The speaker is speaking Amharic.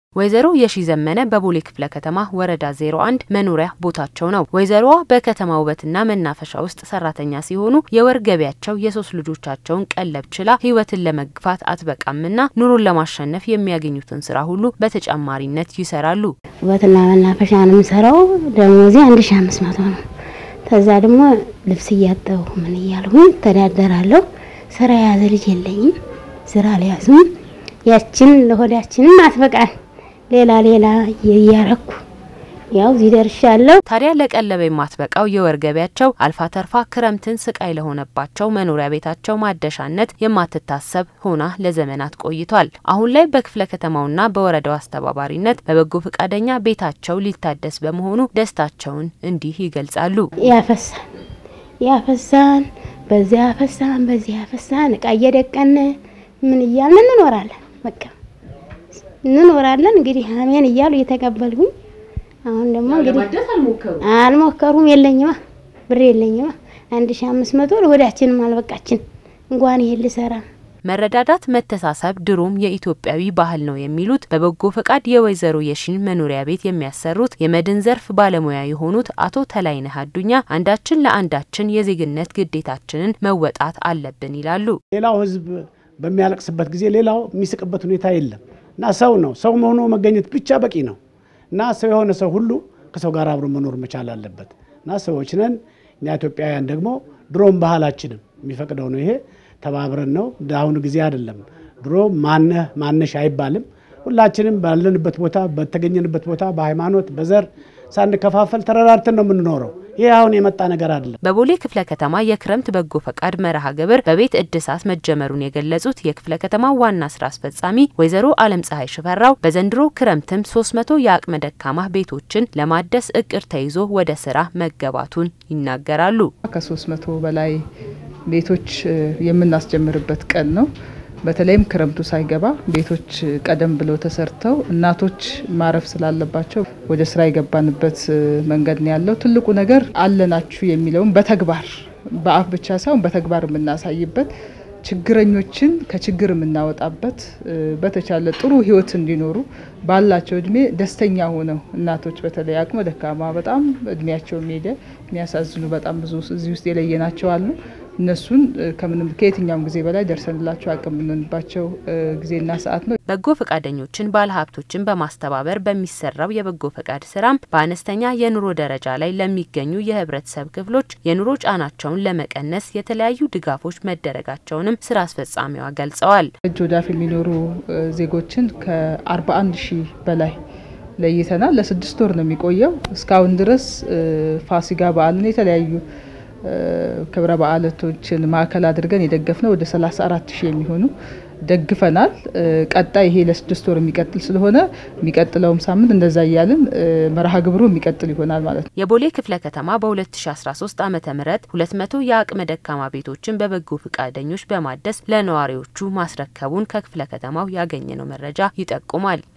ወይዘሮ የሺ ዘመነ በቦሌ ክፍለ ከተማ ወረዳ 01 መኖሪያ ቦታቸው ነው። ወይዘሮዋ በከተማ ውበትና መናፈሻ ውስጥ ሰራተኛ ሲሆኑ የወር ገቢያቸው የሶስት ልጆቻቸውን ቀለብ ችላ ህይወትን ለመግፋት አትበቃምና ኑሮን ለማሸነፍ የሚያገኙትን ስራ ሁሉ በተጨማሪነት ይሰራሉ። ውበትና መናፈሻ ነው የምሰራው። ደሞዜ አንድ ሺ አምስት መቶ ነው። ከዛ ደግሞ ልብስ እያጠቡ ምን እያልሁኝ ተዳደራለሁ። ስራ የያዘ ልጅ የለኝም። ስራ አልያዝም። ያችን ለሆዳችንም አትበቃል ሌላ ሌላ እያረኩ ያው እዚህ ደርሻለሁ። ታዲያ ለቀለበ የማትበቃው የወር ገቢያቸው አልፋ ተርፋ ክረምትን ስቃይ ለሆነባቸው መኖሪያ ቤታቸው ማደሻነት የማትታሰብ ሆና ለዘመናት ቆይቷል። አሁን ላይ በክፍለ ከተማውና በወረዳው አስተባባሪነት በበጎ ፈቃደኛ ቤታቸው ሊታደስ በመሆኑ ደስታቸውን እንዲህ ይገልጻሉ። ያፈሳን ያፈሳን በዚያ ያፈሳን በዚህ ያፈሳን እቃ እየደቀን ምን እያልን እንኖራለን በቃ እንኖራለን እንግዲህ አሜን እያሉ እየተቀበልኩኝ አሁን ደግሞ እንግዲህ አልሞከሩም። የለኝማ ብር የለኝማ አንድ ሺ አምስት መቶ ወዳችንም አልበቃችን እንኳን ይሄን ልሰራ መረዳዳት፣ መተሳሰብ ድሮም የኢትዮጵያዊ ባህል ነው የሚሉት በበጎ ፈቃድ የወይዘሮ የሺን መኖሪያ ቤት የሚያሰሩት የመድን ዘርፍ ባለሙያ የሆኑት አቶ ተላይነህ አዱኛ አንዳችን ለአንዳችን የዜግነት ግዴታችንን መወጣት አለብን ይላሉ። ሌላው ሕዝብ በሚያለቅስበት ጊዜ ሌላው የሚስቅበት ሁኔታ የለም እና ሰው ነው ሰው መሆኑ መገኘት ብቻ በቂ ነው እና ሰው የሆነ ሰው ሁሉ ከሰው ጋር አብሮ መኖር መቻል አለበት እና ሰዎች ነን እኛ ኢትዮጵያውያን ደግሞ ድሮም ባህላችንም የሚፈቅደው ነው። ይሄ ተባብረን ነው እንደ አሁኑ ጊዜ አይደለም። ድሮ ማነህ ማነሽ አይባልም። ሁላችንም ባለንበት ቦታ በተገኘንበት ቦታ በሃይማኖት በዘር ሳንከፋፈል ተረዳድተን ነው የምንኖረው። ይህ አሁን የመጣ ነገር አይደለም። በቦሌ ክፍለ ከተማ የክረምት በጎ ፈቃድ መርሃ ግብር በቤት እድሳት መጀመሩን የገለጹት የክፍለ ከተማ ዋና ስራ አስፈጻሚ ወይዘሮ አለም ፀሐይ ሽፈራው በዘንድሮ ክረምትም 300 የአቅመ ደካማ ቤቶችን ለማደስ እቅድ ተይዞ ወደ ስራ መገባቱን ይናገራሉ። ከ300 በላይ ቤቶች የምናስጀምርበት ቀን ነው። በተለይም ክረምቱ ሳይገባ ቤቶች ቀደም ብለው ተሰርተው እናቶች ማረፍ ስላለባቸው ወደ ስራ የገባንበት መንገድ ነው ያለው። ትልቁ ነገር አለናችሁ የሚለውን በተግባር በአፍ ብቻ ሳይሆን በተግባር የምናሳይበት ችግረኞችን ከችግር የምናወጣበት በተቻለ ጥሩ ሕይወት እንዲኖሩ ባላቸው እድሜ ደስተኛ ሆነው እናቶች በተለይ አቅመ ደካማ በጣም እድሜያቸው ሄደ የሚያሳዝኑ በጣም ብዙ እዚህ ውስጥ የለየናቸው አሉ። እነሱን ከምንም ከየትኛውም ጊዜ በላይ ደርሰንላቸው አቅም የምንባቸው ጊዜና ሰዓት ነው። በጎ ፈቃደኞችን ባለሀብቶችን በማስተባበር በሚሰራው የበጎ ፈቃድ ስራም በአነስተኛ የኑሮ ደረጃ ላይ ለሚገኙ የህብረተሰብ ክፍሎች የኑሮ ጫናቸውን ለመቀነስ የተለያዩ ድጋፎች መደረጋቸውንም ስራ አስፈጻሚዋ ገልጸዋል። እጅ ወዳፍ የሚኖሩ ዜጎችን ከ41 ሺህ በላይ ለይተናል። ለስድስት ወር ነው የሚቆየው። እስካሁን ድረስ ፋሲጋ በዓልን የተለያዩ ክብረ በዓላቶችን ማዕከል አድርገን የደገፍነው ወደ 34 ሺህ የሚሆኑ ደግፈናል። ቀጣይ ይሄ ለስድስት ወር የሚቀጥል ስለሆነ የሚቀጥለውም ሳምንት እንደዛ እያልን መርሃ ግብሩ የሚቀጥል ይሆናል ማለት ነው። የቦሌ ክፍለ ከተማ በ2013 ዓ ም 200 የአቅመ ደካማ ቤቶችን በበጎ ፈቃደኞች በማደስ ለነዋሪዎቹ ማስረከቡን ከክፍለ ከተማው ያገኘነው መረጃ ይጠቁማል።